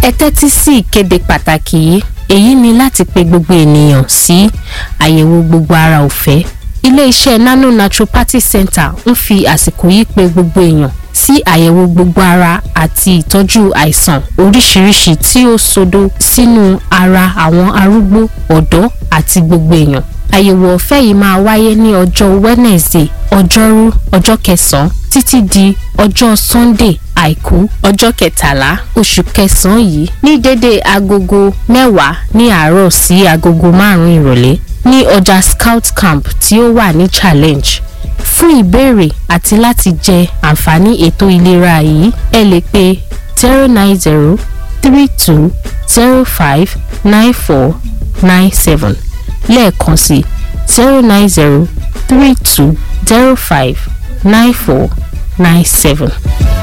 ẹ tẹ́tí sí ìkéde pàtàkì yìí èyí ni láti pe gbogbo ènìyàn sí àyẹ̀wò gbogbo ara ọ̀fẹ́ ilé-iṣẹ́ nano naturopathy center ń fi àsìkò yìí pe gbogbo èèyàn sí àyẹ̀wò gbogbo ara àti ìtọ́jú àìsàn oríṣiríṣi tí ó sodo sínú ara àwọn arúgbó ọ̀dọ́ àti gbogbo èèyàn àyẹ̀wò ọ̀fẹ́ yìí máa wáyé ní ọjọ́ wednesday ọjọ́rú ọjọ́ kẹsàn-án títí di ọjọ́ sunday àìkú ọjọ́ kẹtàlá oṣù kẹsàn-án yìí ní dédé agogo mẹ́wàá ní àárọ̀ sí agogo márùn-ún ìrọ̀lẹ́ ní ọjà scout camp tí ó wà ní challenge fún ìbéèrè àti láti jẹ àǹfààní ètò ìlera yìí ẹ lè pe zero nine zero three two zero five nine four nine seven lẹ́ẹ̀kan sí zero nine zero three two zero five nine four nine seven.